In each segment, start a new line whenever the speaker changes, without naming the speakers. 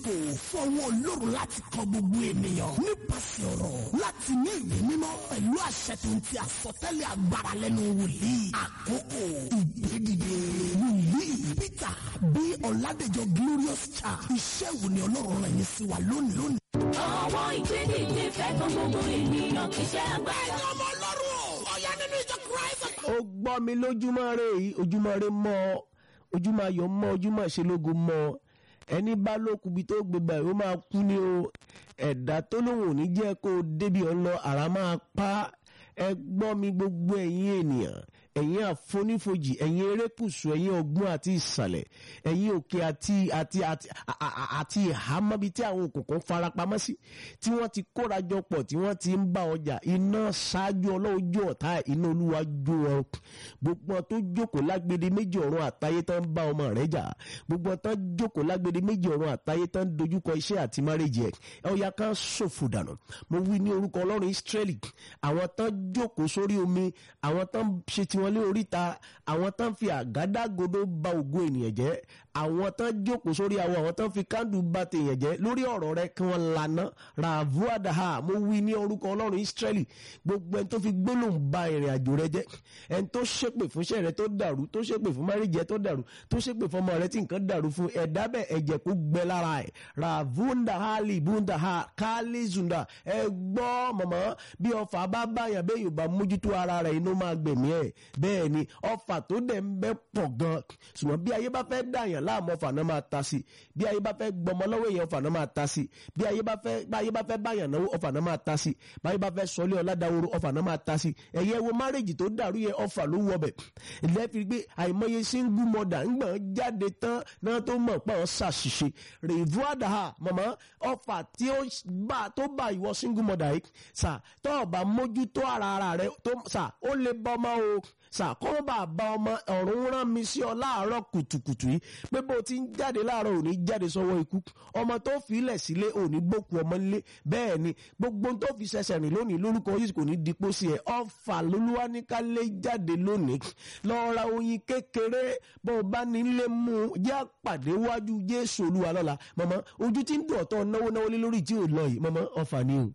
kò fọwọ́ olórun láti kọ gbogbo ènìyàn nípasẹ̀ ọ̀rọ̀ láti ní ìwé mímọ́ pẹ̀lú àṣẹ tó ń ti àsọtẹ́lẹ̀ agbára lẹ́nu wòlíì àkókò ìgbédìde wòlíì peter bí ọ̀làdẹ̀jọ glorious church iṣẹ́ wo ni ọlọ́run rẹ̀ yín sí wa lónìí lónìí.
Ọwọ́ ìgbédìde fẹ́ kan gbogbo ènìyàn kì í ṣe agbára.
ẹ̀yin ọmọ ọlọ́run ọ̀yá nínú ìjọ christ.
ó gbọ́ mi lójúmọ́ rẹ yìí ojúmọ́ rẹ mọ́ ọ ojúmọ́ ayọ̀ mọ́ ojúmọ́ ìṣelógo mọ́ ọ ẹni bá lókùbi tó gbégbá ó máa kú ní o ẹ̀dá tó lóun ò ní jẹ́ kó o débi ọ̀nà àrà máa pa ẹ gbọ́ mi gbogbo ẹ̀yin ènìyàn ẹ̀yin àfonífojì ẹ̀yin erékùsù ẹ̀yin ọgbọ́n àti ìsàlẹ̀ ẹ̀yin òkè àti àti àti àti ìhámọ́bi tí àwọn òkùnkùn farapamọ́ sí tí wọ́n ti kórajọ pọ̀ tí wọ́n ti ń bá ọjà iná ṣáájú ọlọ́ọ̀jọ́ ọ̀tá iná olúwa jó ọ gbogbo wọn tó jókòó lágbede méjì ọ̀run àtayé tán ń bá ọmọ rẹ̀ jà gbogbo wọn tán jókòó lágbede méjì ọ̀run àtayé tán ń dojúkọ iṣẹ́ àti márèjì ẹ̀ ọ̀ya kan ṣòfò dànù mo wí ní orúkọ ọlọ́run Ísírẹ́lì àwọn tán jókòó sórí omi àwọn tán ṣe tiwọn lé oríta àwọn tán fi àgádágodo ba ògo ènìyàn jẹ́ àwọn tán jókòó sórí awọ àwọn tán fi kándù ba tèèyàn jẹ́ lórí ọ̀rọ̀ rẹ kí wọ́n lana ràvúàdáhà mo wí ní orúkọ ọlọ́run Ísírẹ́lì gbogbo ẹni tó fi gbólóhùn ba ìrìn àjò rẹ jẹ́ ẹni tó ṣépè fún iṣẹ́ rẹ tó dàrú tó ṣépè fún márìjì ẹ tó dàrú tó ṣépè fún ọmọ rẹ tí nǹkan dàrú fún ẹ̀dá bẹ́ẹ̀ ẹ̀jẹ̀ kó gbẹ lára ẹ̀ ràvúndàhálì búndàhà kálízùndà ẹ gbọ́ mọ̀mọ́ bí ọfà bá báyàn bẹ́ẹ̀ yóò bá mójútó ara rẹ̀ inú máa gbẹ̀mí ẹ̀ bẹ́ẹ̀ ni ọfà tó dẹ̀ ń bẹ́ pọ̀ gan ṣùgbọ́n bí ayé bá fẹ́ dàyàn láàmú ọfà náà máa ta sí bí ayé bá fẹ́ gbọmọ lọ́wọ́ èèyàn ọfà náà máa ta sí bí ayé bá fẹ́ bí ayé bá fẹ́ báyàn náwó ọfà náà máa ta sí bí ayé bá fẹ́ sọlé ọ̀làdàwòrò ọfà náà máa ta sí ẹ̀yẹ wo márèjì tó dàrú yẹ ọfà ló wọ bẹ̀ lẹ́fi gbé àìmọye single mother ńgbọ̀n jáde tán náà tó mọ̀ pé wọ́n ṣàṣìṣe rèévú àdáhà mọ̀mọ́ ọfà tí ó bá tó bá ìwọ single mother yìí sà tó ọba mójútó ara ara rẹ tó sà ó lè bọ́ ọmọ o sàkóńbà bá ọmọ ọ̀run rán mi sí ọ láàárọ̀ kùtùkùtù yìí pé bó ti ń jáde láàárọ̀ òní jáde sọ́wọ́ ikú ọmọ tó fi ilẹ̀ sílé òní gbókù ọmọ nílé bẹ́ẹ̀ ni gbogbo tó fi ṣẹ̀ṣẹ̀ rìn lónìí lórúkọ yìí kò ní dipò sí ẹ ọfà lolúwa ní ká lé jáde lónìí lọ ra oyin kékeré bó o bá nílé mú un jẹ́ àpàdé wájú Jésù Olúwa lọ́la mọ̀mọ́ ojú tí ń dùn ọ̀tọ̀ náwó náwó lé lórí tí ò lọ yìí mọ̀mọ́ ọfà ni o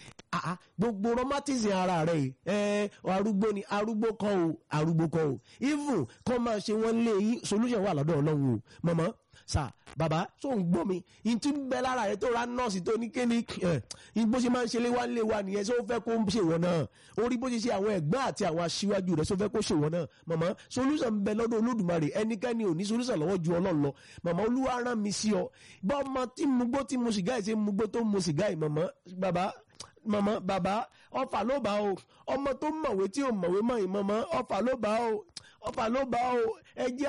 ah gbogbo rheumatism ara rẹ yìí ẹ arúgbó ni arúgbó kan o arúgbó kan o even kọ́ máa ṣe wọ́n lé yín solution wà lọ́dọ̀ ọlọ́run o mọ̀mọ́ sà bàbá tó ń gbọ́ mi n tí ń bẹ lára rẹ tó ra nọ́ọ̀sì tó ní kéde ẹ bó ṣe máa ń ṣe lé wá lé wa nìyẹn sọ fẹ́ kó ṣe wọ́n náà orí bó ṣe ṣe àwọn ẹ̀gbọ́n àti àwọn aṣíwájú rẹ sọ fẹ́ kó ṣe wọ́n náà mọ̀mọ́ solution ń bẹ lọ́dọ̀ olódùmarè ẹnikẹ́ni ò ní solution lọ́wọ́ ju ọlọ́run lọ mọ̀mọ́ olúwa rán mi sí ọ bọ́ ọmọ tí mugbó tí mu sìgá yìí ṣe mugbó tó mu sìgá yìí mọ̀mọ́ bàbá mọ̀mọ́ bàbá ọfà ló bá o ọmọ tó mọ̀wé tí ò mọ̀wé mọ̀ yìí mọ̀mọ́ ọfà ló bá o ọfà ló bá o ẹ jẹ́